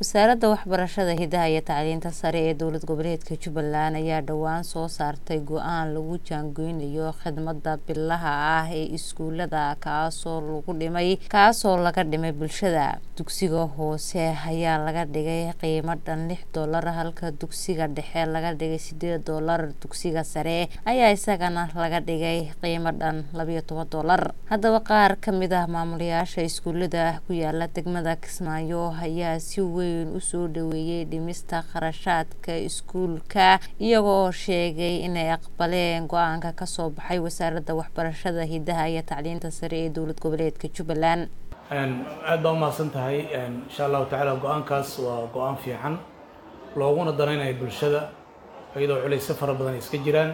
wasaaradda waxbarashada hidaha iyo tacliinta sare ee dowlad goboleedka jubbaland ayaa dhowaan soo saartay go-aan lagu jaangeynayo khidmada bilaha ah ee iskuulada kaasoo lagu dhimay kaasoo laga dhimay bulshada dugsiga hoose ayaa laga dhigay qiimo dhan lix doolar halka dugsiga dhexe laga dhigay sideed doolar dugsiga sare ayaa isagana laga dhigay qiimo dhan labayo toban doolar haddaba qaar kamid ah maamulayaasha iskuulada ku yaala degmada kismaayo ayaa si weyn usoo dhaweeyay dhimista kharashaadka iskuulka iyaga oo sheegay inay aqbaleen go-aanka kasoo baxay wasaaradda waxbarashada hidaha iyo tacliinta sare ee dowlad goboleedka jubbaland aad baa umahadsan tahay insha allahu tacaala go-aankaas waa go-aan fiican looguna danaynayo bulshada iyadoo culayso fara badan iska jiraan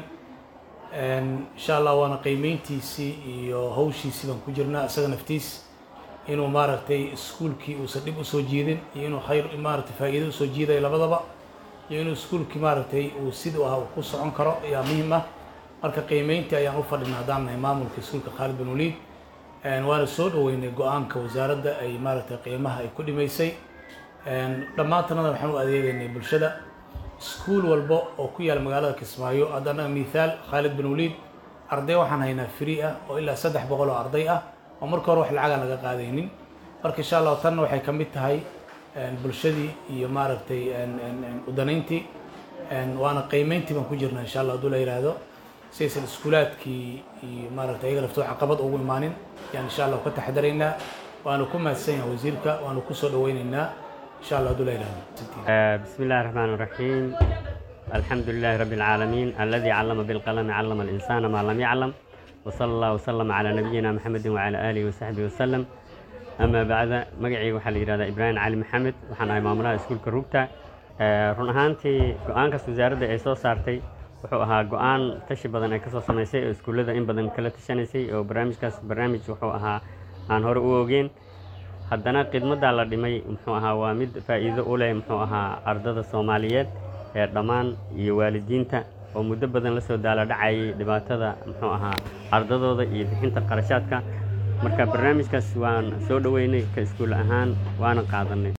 insha allah waana qiimeyntiisii iyo hawshiisii baan ku jirnaa isaga naftiis inuu maaragtay iskuulkii uusan dhib usoo jiidin iyo inuu khayr maaragtay faa'iido usoo jiidayo labadaba iyo inuu iskuulkii maaragtay uu siduu ahaa uu ku socon karo ayaa muhiim ah marka qiimeyntii ayaan u fadhina haddaan nahay maamulka iskuulka khaalid bin waliid waana soo dhaweynay go-aanka wasaaradda ay maaragtay qiimaha ay ku dhimaysay dhammaantanada waxaan u adeegaynay bulshada iskuul walba oo ku yaala magaalada kismaayo hadda annaga mithaal khaalid bin waliid arday waxaan haynaa free ah oo ilaa saddex boqol oo arday ah oo marka hore wax lacagaan laga qaadaynin marka insha allahu tanna waxay ka mid tahay bulshadii iyo maaragtay udanayntii waana qiimeyntii baan ku jirnaa insha allah hadduu la yidhaahdo saysan iskuulaadkii iyo maaragtay ayaga laftoo caqabad ugu imaanin yaan insha allah ka taxadaraynaa waanu ku mahadsan yahay wasiirka waanu kusoo dhaweynaynaa insha allah hadduu la yidhaahdo بسم الله الرحمن الرحيم الحمد لله رب العالمين الذي علم بالقلم علم الإنسان ما لم يعلم وصلى الله وسلم على نبينا محمد وعلى آله وصحبه وسلم أما بعد مقعي waxaa la yidhahdaa ibraahim cali maxamed waxaan ahay maamulaha iskuulka rugta run ahaantii go-aankaas wasaaradda ay soo saartay wuxuu ahaa go-aan tashi badan ay kasoo samaysay oo iskuullada in badan kala tashanaysay oo barnaamijkaas barnaamij wuxuu ahaa aan hore u ogeyn haddana khidmaddaa la dhimay muxuu ahaa waa mid faa'iido u leh muxuu ahaa ardada soomaaliyeed ee dhammaan iyo waalidiinta oo muddo badan la soo daala dhacayay dhibaatada muxuu ahaa ardadooda iyo bixinta qarashaadka marka barnaamijkaas waan soo dhoweynay ka iskuul ahaan waana qaadanay